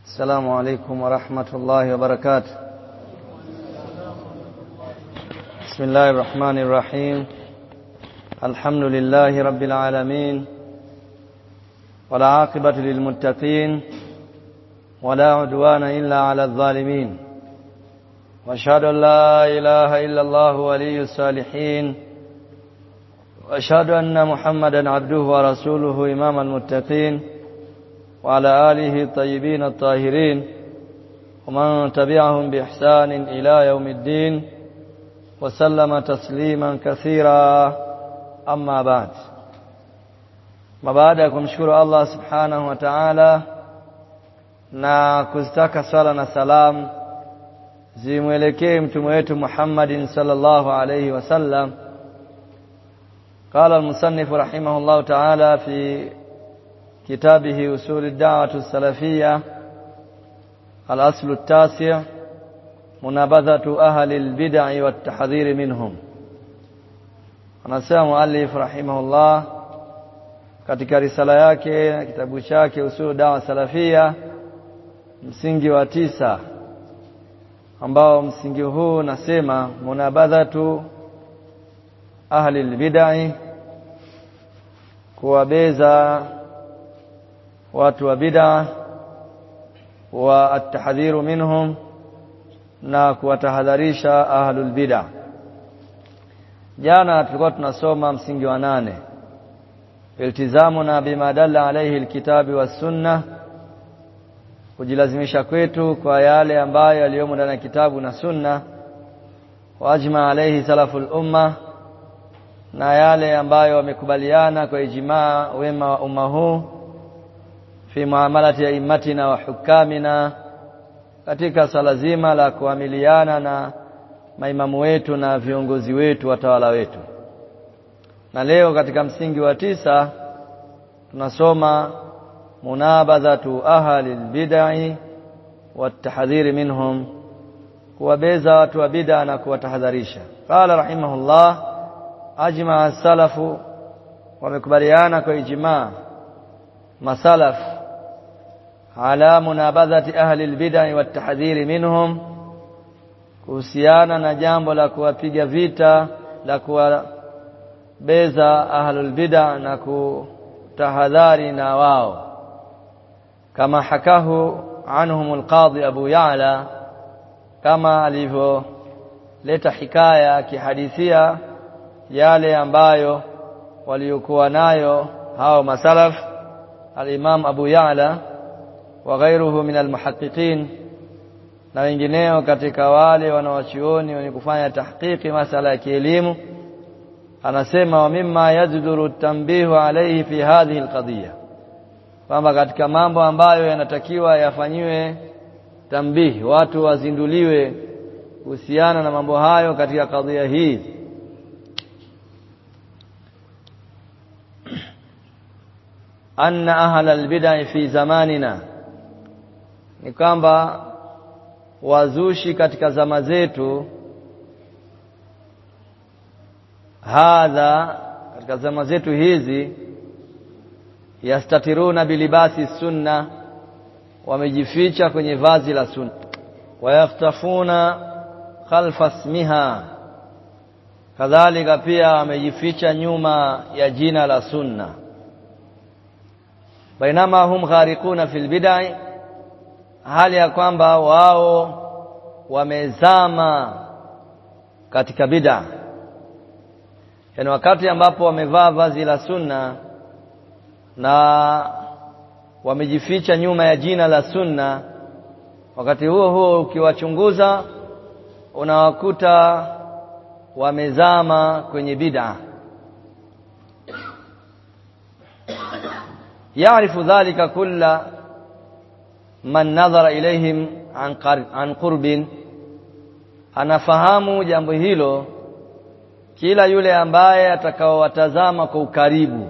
السلام عليكم ورحمة الله وبركاته بسم الله الرحمن الرحيم الحمد لله رب العالمين والعاقبة للمتقين ولا عدوان إلا على الظالمين واشهد ان لا اله الا الله ولي الصالحين واشهد ان محمدا عبده ورسوله امام المتقين وعلى اله الطيبين الطاهرين ومن تبعهم باحسان الى يوم الدين وسلم تسليما كثيرا اما بعد ما baada ya kumshukuru Allah subhanahu wa ta'ala na kuzitaka swala na salamu zimwelekee mtume wetu Muhammadin sallallahu alayhi wasallam قال المصنف رحمه الله تعالى في كتابه أصول الدعوة السلفية الأصل التاسع منابذة أهل البدع والتحذير منهم anasema muallif rahimahullah katika risala yake na kitabu chake usulu dawa salafia msingi wa tisa ambao msingi huu nasema munabadhatu ahli albid'i kuwabeza watu wa bid'a wa atahdhiru minhum na kuwatahadharisha ahlul bid'a jana tulikuwa tunasoma msingi wa nane iltizamuna bima dalla alayhi alkitabi was sunnah kujilazimisha kwetu kwa yale ambayo yaliyomo ndani ya kitabu na sunna wajma alayhi salaful umma na yale ambayo wamekubaliana kwa ijmaa wema wa umma huu fi muamalati ya imatina wa hukamina katika sala zima la kuamiliana na maimamu wetu na viongozi wetu watawala wetu na leo katika msingi wa tisa tunasoma munabadhatu ahli albid'i watahdhiri minhum kuwabeza watu wa bid'a na kuwatahadharisha qala rahimahullah ajma salafu wamekubaliana kwa ijma masalaf ala munabadhati ahli albid'i watahdhiri minhum kuhusiana na jambo la kuwapiga vita la kuwabeza ahlul bid'a na kutahadhari na wao kama hakahu anhum alqadhi Abu Ya'la kama alivyoleta hikaya akihadithia yale ambayo waliokuwa nayo hao masalaf al-Imam Abu Ya'la wa ghairuhu min al-muhaqqiqin na wengineo katika wale wanawachuoni wenye kufanya tahqiqi masala ya kielimu anasema wa mimma yajduru tanbihu alayhi fi hadhihi alqadiyya kwamba katika mambo ambayo yanatakiwa yafanyiwe tambihi watu wazinduliwe kuhusiana na mambo hayo katika kadhia hii anna ahla albid'a fi zamanina ni kwamba wazushi katika zama zetu hadha katika zama zetu hizi yastatiruna bilibasi sunna wamejificha kwenye vazi la sunna wayaftafuna khalfa ismiha kadhalika pia wamejificha nyuma ya jina la sunna bainama hum gharikuna fil bid'i hali ya kwamba wao wamezama katika bid'a yani wakati ambapo wamevaa vazi la sunna na wamejificha nyuma ya jina la sunna wakati huo huo ukiwachunguza unawakuta wamezama kwenye bid'a yaarifu dhalika kulla man nadhara ilaihim an, an qurbin anafahamu jambo hilo kila yule ambaye atakaowatazama kwa ukaribu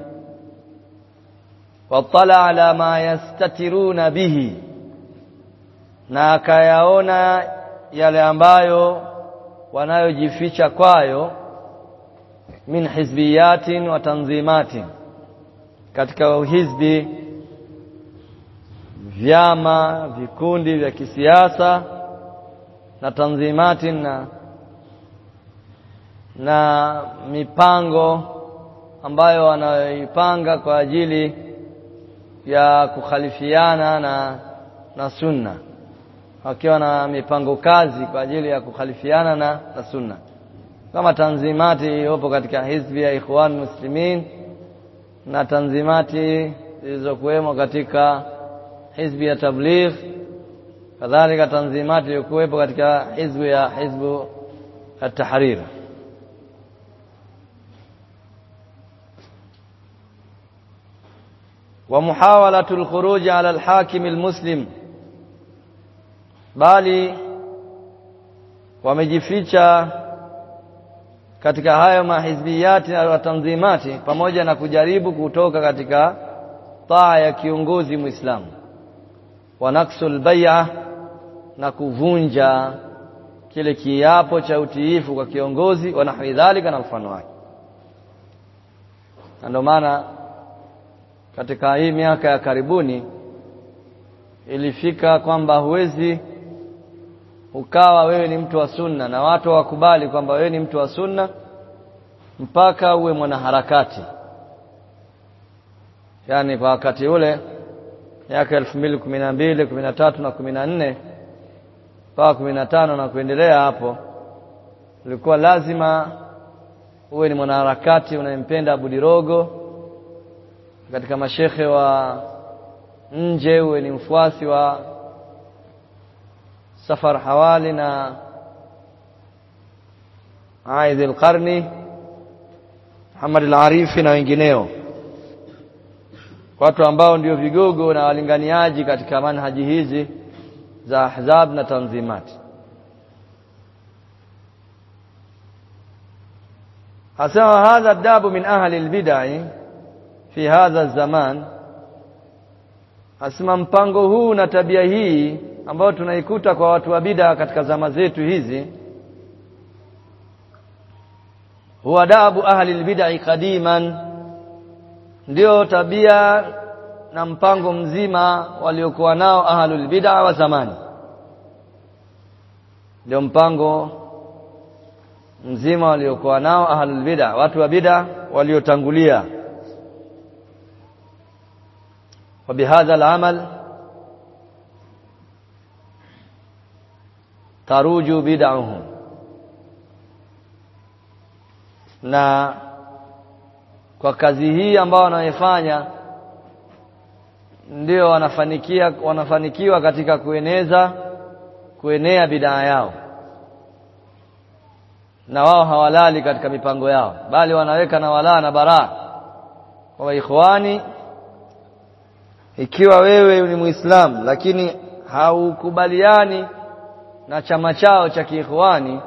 watala ala ma yastatiruna bihi na akayaona yale ambayo wanayojificha kwayo min hizbiyatin wa tanzimatin katika uhizbi vyama vikundi vya kisiasa na tanzimati na na mipango ambayo wanayoipanga kwa ajili ya kukhalifiana na na sunna wakiwa na mipango kazi kwa ajili ya kukhalifiana na, na sunna kama tanzimati iliyopo katika hizbi ya Ikhwan Muslimin na tanzimati zilizokuwemo katika hizbi ya Tabligh kadhalika tanzimati iliyokuwepo katika hizbi ya hizbu at-Tahrir ومحاولة الخروج على الحاكم المسلم bali wamejificha katika hayo mahizbiyati na tanzimati pamoja na kujaribu kutoka katika taa ya kiongozi Muislamu wa naksul bai'a na kuvunja kile kiapo cha utiifu kwa kiongozi wa nahwi dhalika na mfano wake ndio maana katika hii miaka ya karibuni ilifika kwamba huwezi ukawa wewe ni mtu wa sunna na watu wakubali kwamba wewe ni mtu wa sunna mpaka uwe mwanaharakati yaani kwa wakati ule miaka elfu mbili kumi na mbili kumi na tatu na kumi na nne mpaka kumi na tano na kuendelea hapo ulikuwa lazima uwe ni mwanaharakati unayempenda Abudirogo katika mashekhe wa nje uwe ni mfuasi wa Safar Hawali na Aidh al-Qarni Muhammad al-Arifi na wengineo watu ambao ndio vigogo na walinganiaji katika manhaji hizi za ahzab na tanzimati asema hadha dabu min ahli albid'i fi hadha zaman asema mpango huu na tabia hii ambayo tunaikuta kwa watu wa bid'a katika zama zetu hizi huwa dabu ahli albid'i qadiman ndio tabia na mpango mzima waliokuwa nao ahlul bid'a wa zamani ndio mpango mzima waliokuwa nao ahlul bid'a watu wa bid'a waliotangulia وبهذا العمل تروج بدعهم na kwa kazi hii ambao wanaifanya ndio wanafanikia wanafanikiwa katika kueneza kuenea bidaa yao na wao hawalali katika mipango yao bali wanaweka na walaa na baraa kwa ikhwani ikiwa wewe ni muislamu lakini haukubaliani na chama chao cha kiikhwani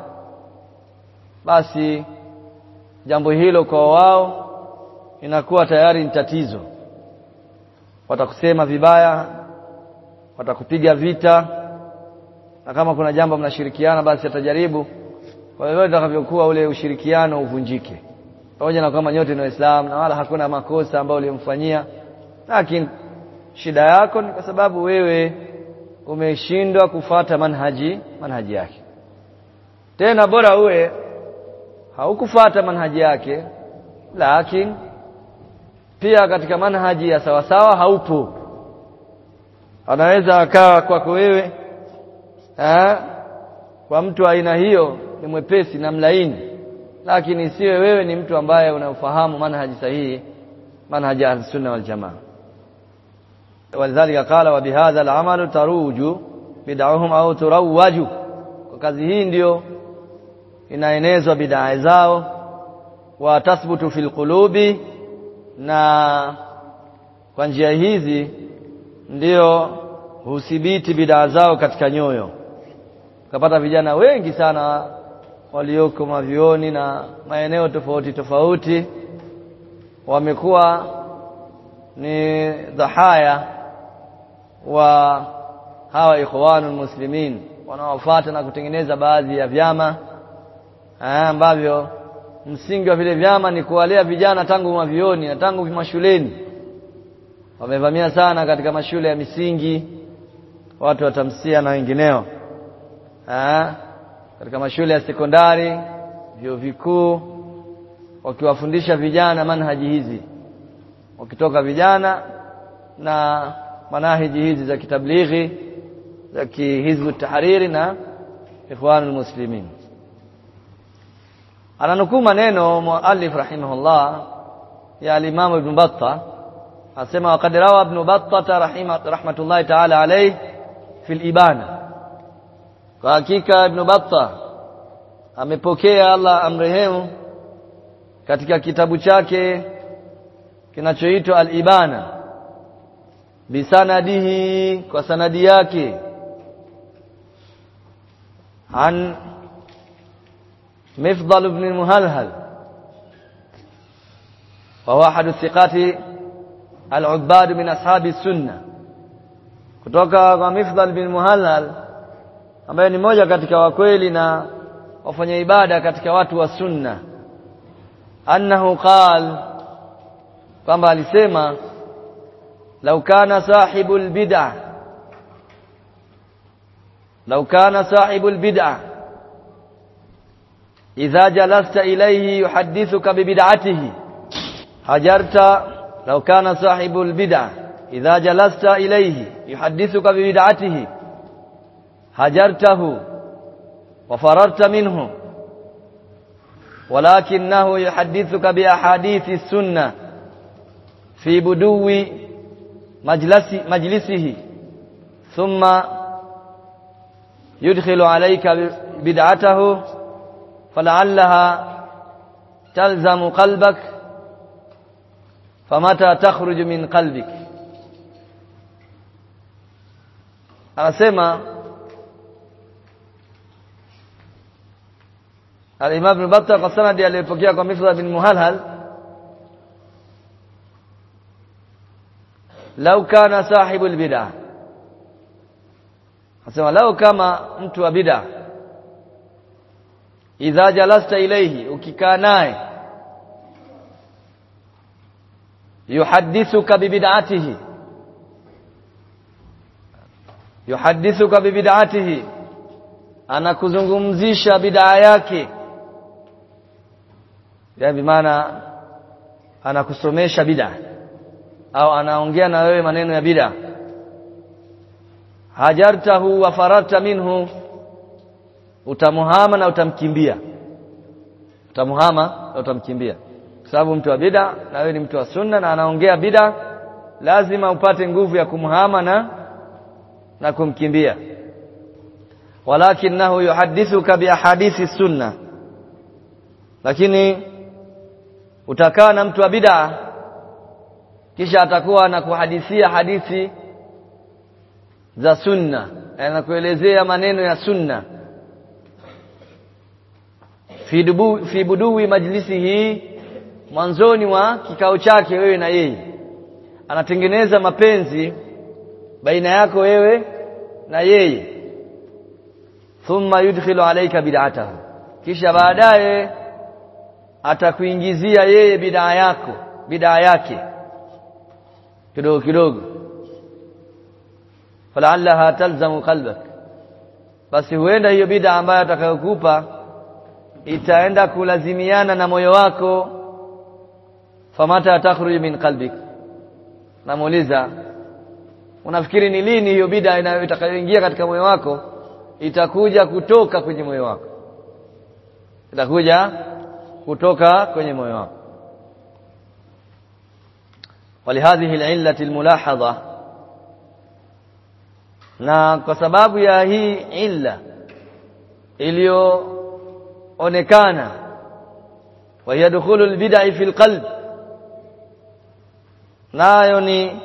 basi jambo hilo kwa wao inakuwa tayari ni tatizo watakusema vibaya watakupiga vita na kama kuna jambo mnashirikiana basi atajaribu kwa hivyo itakavyokuwa ule ushirikiano uvunjike pamoja na kwamba nyote ni waislamu na wala hakuna makosa ambayo ulimfanyia lakini shida yako ni kwa sababu wewe umeshindwa kufata manhaji manhaji yake tena bora uwe haukufata manhaji yake lakini pia katika manhaji ya sawasawa haupo anaweza akawa kwako wewe eh, kwa mtu aina hiyo ni mwepesi na mlaini lakini siwe wewe ni mtu ambaye unafahamu manhaji sahihi manhaji ya sunna wal jamaa walidhalika qala wa bihadha al-amalu taruju bid'ahum au turawaju kwa kazi hii ndio inaenezwa bid'a zao wa tasbutu fil qulubi na kwa njia hizi ndio husibiti bid'a zao katika nyoyo ukapata vijana wengi sana walioko mavioni na maeneo tofauti tofauti wamekuwa ni dhahaya wa hawa ikhwanul muslimin wanaofuata na kutengeneza baadhi ya vyama ambavyo msingi wa vile vyama ni kuwalea vijana tangu mavioni na tangu mashuleni wamevamia sana katika mashule ya misingi watu wa tamsia na wengineo ha? katika mashule ya sekondari vyuo vikuu wakiwafundisha vijana manhaji hizi wakitoka vijana na manahiji hizi za kitablighi za kihizbu tahariri na ikhwanul muslimin ananukuu maneno muallif rahimahullah ya al-Imam Ibn Battah asema waqad rawa Ibn Battah rahmatullahi ta'ala alayhi fi al-Ibana kwa hakika Ibn Battah amepokea Allah amrehemu katika kitabu chake kinachoitwa al-Ibana bisanadihi kwa sanadi yake an مفضل بن المهلهل وهو أحد الثقات العباد من أصحاب السنة kutoka kwa Mifdal bin Muhallal ambaye ni mmoja katika wakweli na wafanya ibada katika watu wa sunna annahu qal kwamba alisema lau kana sahibul bid'ah lau kana sahibul bid'ah إذا جلست إليه يحدثك ببدعته هجرت لو كان صاحب البدع إذا جلست إليه يحدثك ببدعته هجرته وفررت منه ولكنه يحدثك بأحاديث السنة في بدو مجلس مجلسه ثم يدخل عليك بدعته فلعلها تلزم قلبك فمتى تخرج من قلبك anasema al-Imam Ibn Battah kwa sanadi aliyopokea kwa Mifdal bin Muhalhal lau kana sahibu al-bid'ah anasema lau kama mtu wa bid'ah idha jalasta ilayhi ukikaa naye yuhaddithuka bibid'atihi yuhaddithuka bibid'atihi anakuzungumzisha bid'a yake yani maana anakusomesha bid'a au anaongea na wewe maneno ya bid'a hajartahu wa fararta minhu utamuhama na utamkimbia utamuhama na utamkimbia kwa sababu mtu wa bid'a na wewe ni mtu wa sunna na anaongea bid'a lazima upate nguvu ya kumhama na na kumkimbia walakinahu yuhaddithuka biahadithi sunna lakini utakaa na mtu wa bid'a kisha atakuwa anakuhadithia hadithi za sunna anakuelezea maneno ya sunna fi dubu, fi budui majlisi hii mwanzoni mwa kikao chake wewe na yeye anatengeneza mapenzi baina yako wewe na yeye thumma yudkhilu alayka bid'atahu kisha baadaye atakuingizia yeye bid'a yako bid'a yake kidogo kidogo falaallaha talzamu qalbak basi huenda hiyo bid'a ambayo atakayokupa itaenda kulazimiana na moyo wako famata takhruju min qalbik namuuliza unafikiri ni lini hiyo bid'a itakayoingia katika moyo wako itakuja kutoka kwenye moyo wako itakuja kutoka kwenye moyo wako ولهذه العلة الملاحظة na kwa sababu ya hii illa iliyoonekana wa yadkhulu albid'i fi alqalb nayo ni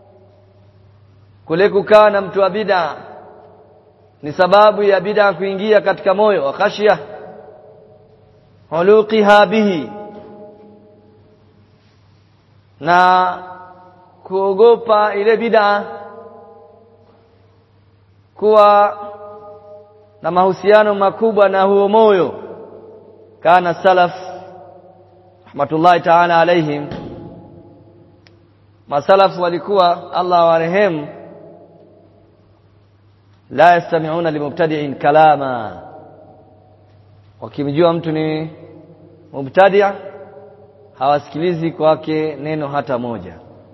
kule kukaa na mtu wa bid'a ni sababu ya bid'a kuingia katika moyo wa khashya huluqiha bihi na kuogopa ile bid'a kuwa na mahusiano makubwa na huo moyo kana salaf rahmatullahi ta'ala alaihim masalafu walikuwa Allah warehemu la yastami'una limubtadi'in kalama wakimjua mtu ni mubtadi' hawasikilizi kwake neno hata moja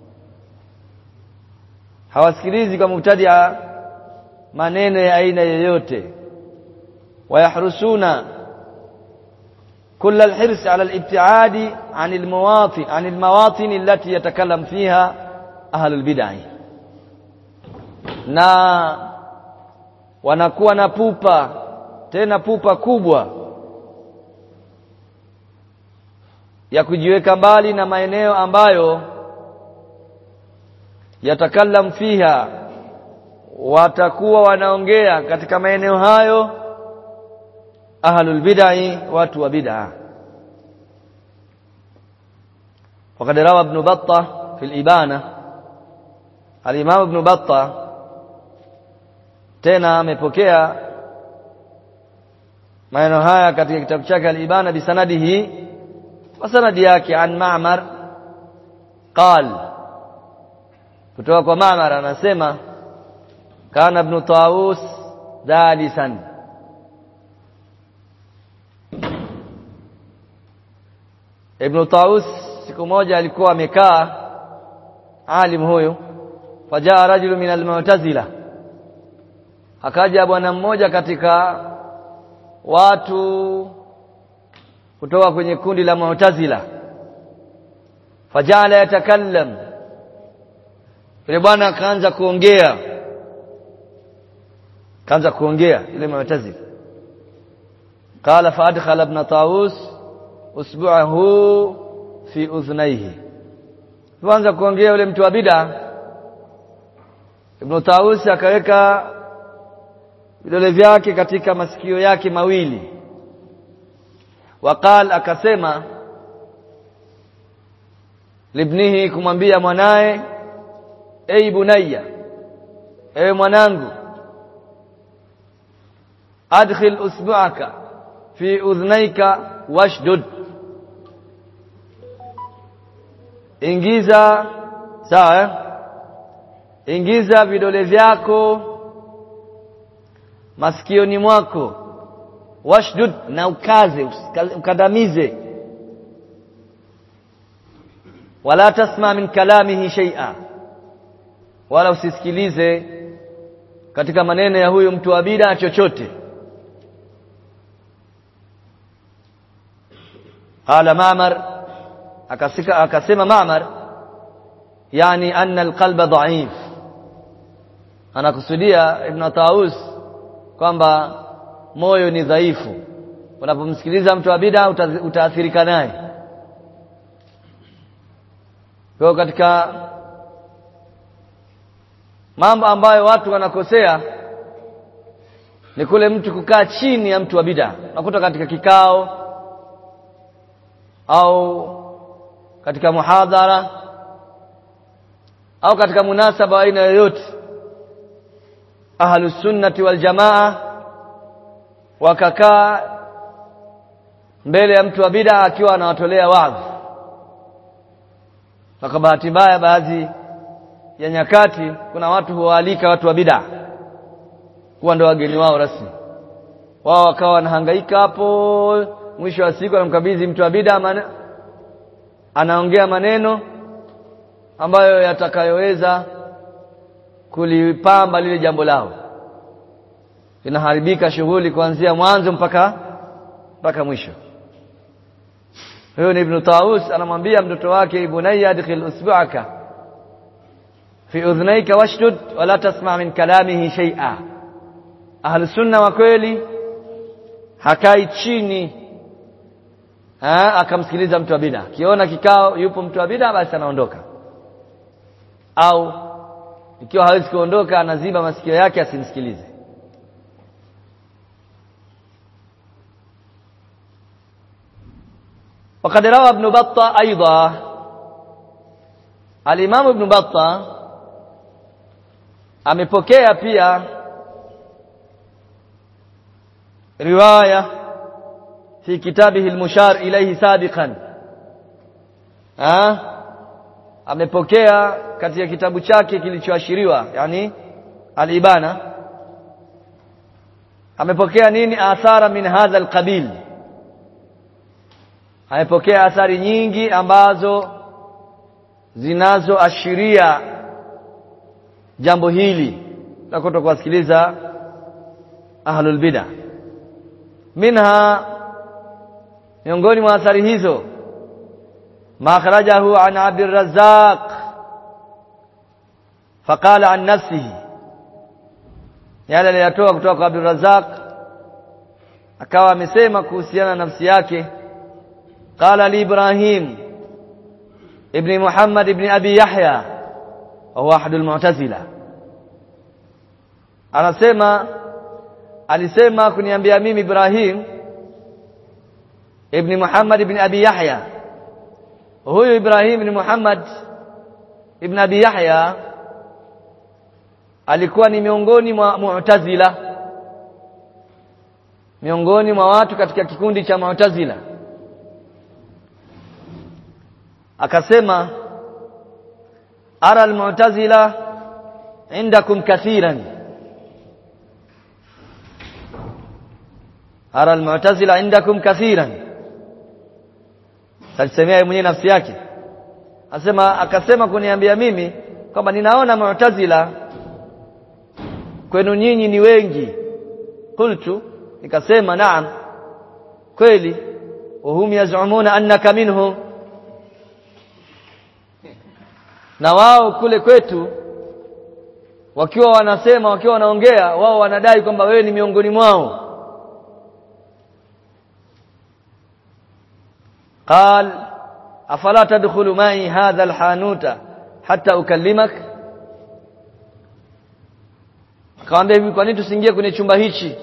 hawasikilizi kwa mubtadi'a maneno ya aina yoyote wayahrusuna كل الحرص على الابتعاد عن المواطن عن المواطن التي يتكلم فيها أهل البدع na wanakuwa na pupa tena pupa kubwa ya kujiweka mbali na maeneo ambayo yatakallam fiha watakuwa wanaongea katika maeneo hayo ahlul bid'ah watu wa bid'ah وقد روى ابن بطة في الإبانة الإمام ابن بطة tena amepokea maneno haya katika kitabu chake al-Ibana bisanadihi wa sanadi yake an Ma'mar qal kutoka kwa Ma'mar anasema kana ibn Tawus dalisan Ibn Tawus siku moja alikuwa amekaa alim huyu fajaa rajulu min al-mu'tazila akaja bwana mmoja katika watu kutoka kwenye kundi la Mu'tazila fajala yatakallam yule bwana akaanza kuongea kaanza kuongea yule Mu'tazila qala fa adkhala ibn Tawus usbu'ahu fi udhnayhi kuanza kuongea yule mtu wa bid'a Ibn Tawus akaweka vidole vyake katika masikio yake mawili waqal akasema libnihi kumwambia mwanaye ei bunayya ewe mwanangu adkhil usbu'aka fi udhnaika washdud ingiza sawa eh? ingiza vidole vyako masikioni mwako washdud na ukaze ukandamize wala tasma min kalamihi shay'a wala usisikilize katika maneno ya huyu mtu wa bid'a chochote qala ma'mar akasika akasema ma'mar yani anna alqalba dha'if anakusudia ibn Taus kwamba moyo ni dhaifu unapomsikiliza mtu wa bid'a utaathirika naye kwa katika mambo ambayo watu wanakosea ni kule mtu kukaa chini ya mtu wa bid'a nakuta katika kikao au katika muhadhara au katika munasaba aina yoyote ahlus sunnati wal jamaa wakakaa mbele ya mtu wa bid'a akiwa anawatolea wadhi kwa bahati mbaya baadhi ya nyakati kuna watu huwaalika watu wa bid'a kuwa ndio wageni wao rasmi wao wakawa wanahangaika hapo mwisho wa siku anamkabidhi mtu wa bid'a man... anaongea maneno ambayo yatakayoweza kulipamba lile jambo lao inaharibika shughuli kuanzia mwanzo mpaka mpaka mwisho huyo ni ibn Taus anamwambia mtoto wake ibunayya adkhil usbu'aka fi udhnayka washdud wala tasma' min kalamihi shay'a ahli sunna wa kweli hakai chini ha, akamsikiliza mtu wa bid'a kiona kikao yupo mtu wa bid'a basi anaondoka au ikiwa hawezi kuondoka anaziba masikio yake asimsikilize وقد روى ابن بطة أيضا الإمام ابن بطة amepokea pia riwaya fi kitabihi al-mushar ilayhi sabiqan ah amepokea katika kitabu chake kilichoashiriwa yani al-ibana amepokea nini athara min hadha alqabil amepokea athari nyingi ambazo zinazoashiria jambo hili la kutokuwasikiliza ahlul bid'ah minha miongoni mwa athari hizo ma akhrajahu an Abdul Razzaq faqala an nafsihi yale aliyatoa kutoka kwa Abdul Razzaq akawa amesema kuhusiana na nafsi yake qala li Ibrahim ibn Muhammad ibn Abi Yahya wa huwa ahadul mu'tazila anasema alisema kuniambia mimi Ibrahim ibn Muhammad ibn Abi Yahya huyu Ibrahim ibn Muhammad ibn Abi Yahya alikuwa ni miongoni mwa Mu'tazila miongoni mwa watu katika kikundi cha Mu'tazila akasema ara al-mu'tazila indakum kathiran ara al-mu'tazila indakum kathiran alisemea mwenyewe nafsi yake asema akasema kuniambia mimi kwamba ninaona mu'tazila kwenu nyinyi ni wengi qultu nikasema naam kweli wahum yazumuna annaka minhum na wao kule kwetu wakiwa wanasema wakiwa wanaongea wao wanadai kwamba wewe ni miongoni mwao قال أفلا تدخل معي هذا الحانوت حتى أكلمك akamwambia hivi kwa nini tusiingie kwenye chumba hichi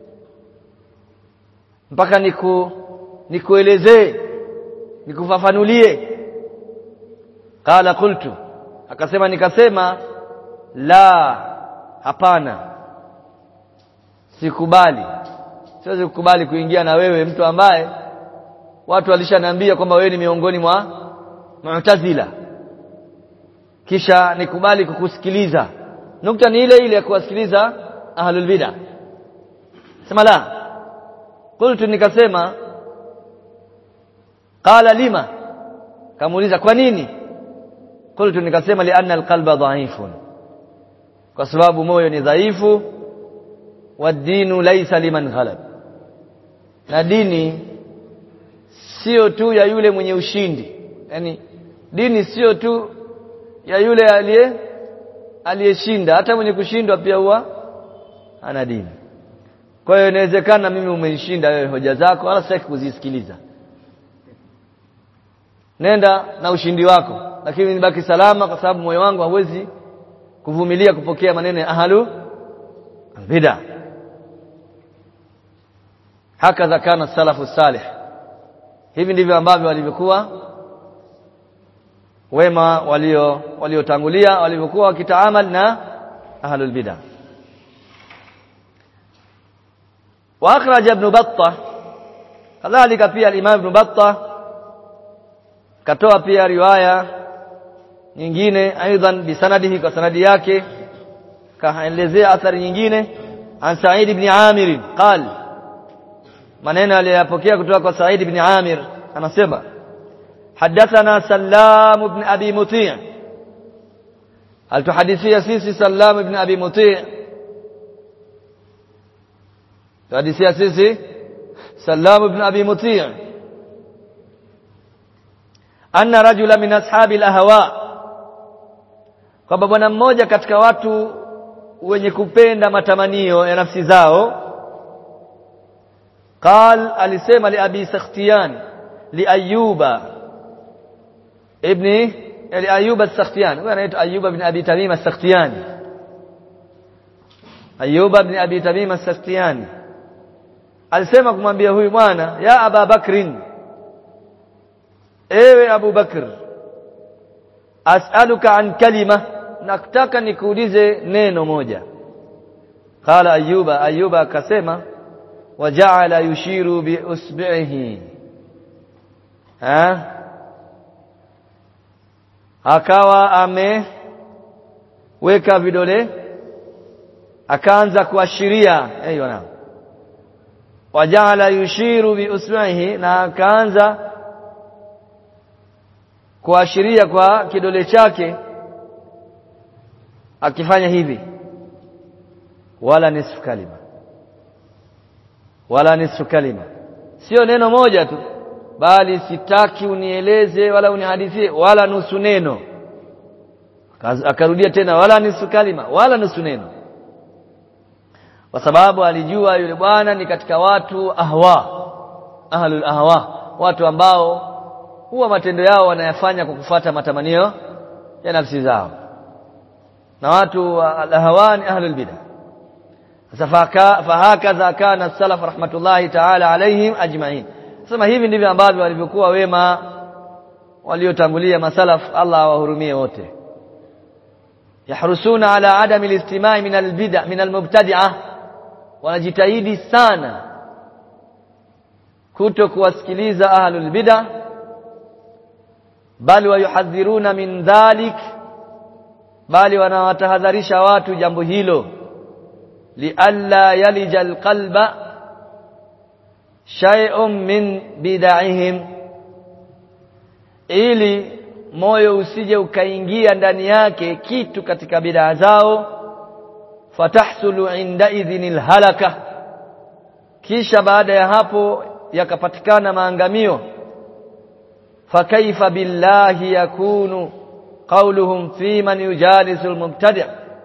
mpaka niku nikuelezee nikufafanulie qala qultu akasema nikasema la hapana sikubali siwezi kukubali kuingia na wewe mtu ambaye watu walishaniambia kwamba wewe ni miongoni mwa mu'tazila kisha nikubali kukusikiliza nukta ni ile ile ya kuwasikiliza ahlul bid'ah sema la qultu nikasema qala lima kamuuliza kwa nini qultu nikasema li anna alqalba dha'ifun kwa sababu moyo ni dhaifu wa dinu laysa liman ghalab na dini sio tu ya yule mwenye ushindi yani dini sio tu ya yule aliye aliyeshinda hata mwenye kushindwa pia huwa ana dini kwa hiyo inawezekana mimi umenishinda wewe hoja zako wala sitaki kuzisikiliza nenda na ushindi wako lakini nibaki salama kwa sababu moyo wangu hauwezi kuvumilia kupokea maneno ya ahlu bid'a hakadha kana salafu salih hivi ndivyo ambavyo walivyokuwa wema walio waliotangulia walivyokuwa wakitaamal na ahlul bid'ah wa akhraj ibn battah kadhalika pia al-imam ibn battah katoa pia riwaya nyingine aidan bisanadihi kwa sanadi yake kaelezea athari nyingine an Sa'id ibn Amir qal maneno aliyopokea kutoka kwa Sa'id ibn Amir anasema حدثنا سلام بن أبي مطيع هل تحدثي سيسي سلام بن أبي مطيع تحدثي سيسي سلام بن أبي مطيع أن رجلا من أصحاب الأهواء kwamba bwana mmoja katika watu wenye kupenda matamanio ya nafsi zao qal alisema li abi sakhtiyan li ayuba ابن أيوب السختيان هو anaitwa أيوب بن أبي تميم السختياني أيوب بن أبي تميم السختياني alisema kumwambia huyu bwana ya Aba Bakrin ewe Abu Bakr as'aluka an kalima nakutaka nikuulize neno moja qala ayuba ayuba akasema waja'ala yushiru bi usbihi ha akawa ameweka vidole akaanza kuashiria hiyo na wajaala yushiru biusbu'ihi na akaanza kuashiria kwa kidole chake akifanya hivi wala nisfu kalima wala nisfu kalima sio neno moja tu bali sitaki unieleze wala unihadithie wala nusu neno akarudia tena wala nusu kalima wala nusu neno kwa sababu alijua yule bwana ni katika watu ahwa ahlul ahwa watu ambao huwa matendo yao wanayafanya kwa kufuata matamanio ya nafsi zao na watu al-ahwani ahlul bid'ah sasa fahakadha kana salaf rahmatullahi ta'ala alaihim ajma'in sema hivi ndivyo ambavyo walivyokuwa wema waliotangulia masalaf Allah awahurumie wote yahrusuna ala adami al-istimai min al-bid'a min al-mubtadi'ah wanajitahidi sana kuto kuwasikiliza ahlul bid'ah bali wayuhadhiruna min dhalik bali wanawatahadharisha watu jambo hilo lialla yalija alqalba shay'un min bid'ahim ili moyo usije ukaingia ndani yake kitu katika bid'a zao fatahsulu inda idhinil halaka kisha baada ya hapo yakapatikana maangamio fakaifa billahi yakunu qawluhum fi man yujalisu almubtadi'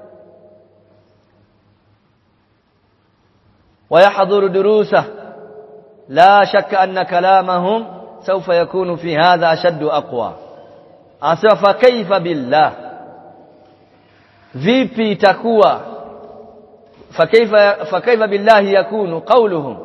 ويحضر دروسه لا شك أن كلامهم سوف يكون في هذا أشد أقوى أسوى فكيف بالله vipi itakuwa fakaifa fakaifa billahi yakunu qawluhum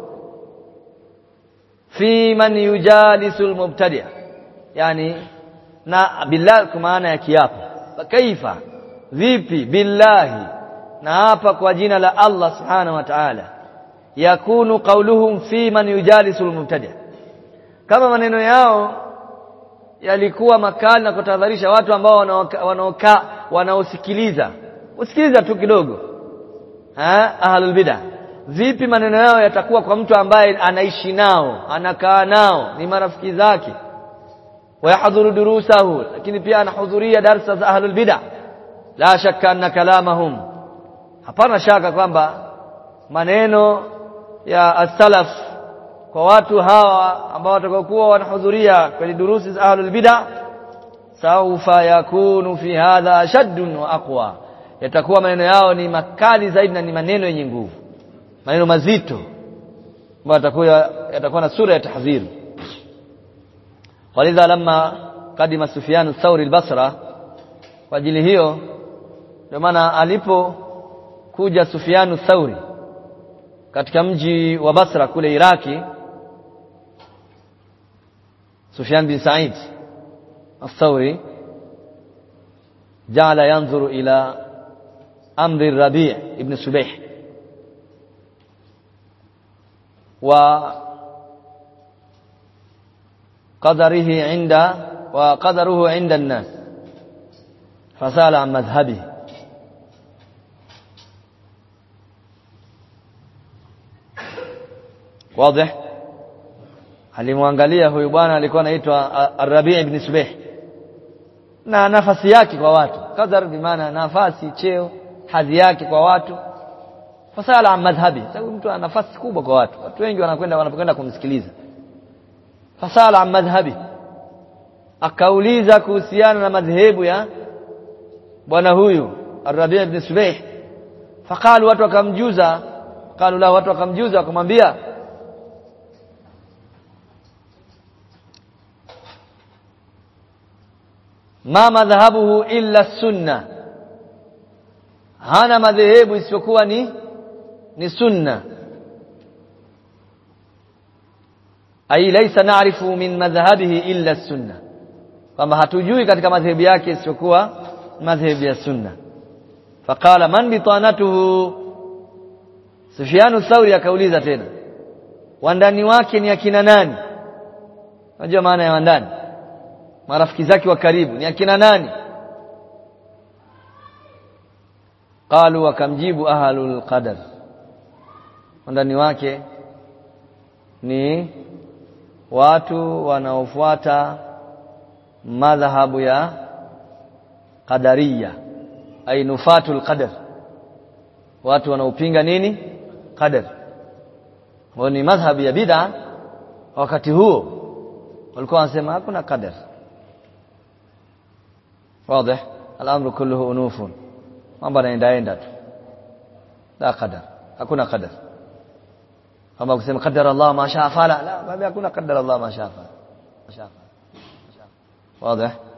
fi man yujalisu almubtadi' yani na billah kwa maana ya kiapo fakaifa vipi billahi na hapa kwa jina la Allah subhanahu wa ta'ala yakunu qawluhum fi man yujalisu almubtadi' kama maneno yao yalikuwa makali na kutahadharisha watu ambao wanaokaa wanaosikiliza usikiliza tu kidogo eh ahlul bid'ah vipi maneno yao yatakuwa kwa mtu ambaye anaishi nao anakaa nao ni marafiki zake wayahdhuru durusahu lakini pia anahudhuria darsa za ahlul bid'ah la shakka anna kalamahum hapana shaka kwamba maneno ya as-salaf kwa watu hawa ambao watakokuwa wanahudhuria kwenye durusi za ahlul bid'ah saufa yakunu fi hadha shaddun wa aqwa yatakuwa maneno yao ni makali zaidi na ni maneno yenye nguvu maneno mazito ambayo yatakuwa yatakuwa na sura ya tahdhir walidha lamma kadima Sufyan ath-Thawri al-Basra kwa ajili hiyo ndio maana alipokuja Sufyan ath-Thawri katika mji wa Basra kule Iraki Sufyan bin Sa'id الثوري جعل ينظر إلى أمر الربيع ابن سبيح وقدره عند وقدره عند الناس فسأل عن مذهبه واضح alimwangalia huyu bwana alikuwa anaitwa Ar-Rabi' ibn Subih na nafasi yake kwa watu kadhar bimaana nafasi cheo hadhi yake kwa watu fasala an madhhabi sababu mtu ana nafasi kubwa kwa watu watu wengi wanakwenda wanapokwenda kumsikiliza fasala an madhhabi akauliza kuhusiana na madhehebu ya bwana huyu Ar-Rabi' ibn Subih faqalu watu wakamjuza qalu la watu wakamjuza wakamwambia ma madhhabuhu illa sunna hana madhehebu isipokuwa ni ni sunna ai laysa na'rifu min madhhabihi illa sunna kwamba hatujui katika madhehebu yake isipokuwa madhehebu ya sunna faqala man bitanatuhu Sufyan Thauri akauliza tena wandani wake ni akina nani unajua maana ya wandani marafiki zake wa karibu ni akina nani qalu wakamjibu ahlul qadar ndani wake ni watu wanaofuata madhhabu ya qadariya ay nufatul qadar watu wanaopinga nini qadar wao ni madhhabu ya bid'a wakati huo walikuwa wanasema hakuna qadar wazi al-amru kulluhu unufun mambo yanaendaenda tu la qadar hakuna qadar kama kusema qadara Allah ma shaa fala la baada hakuna qadara Allah ma shaa fala ma shaa fala wazi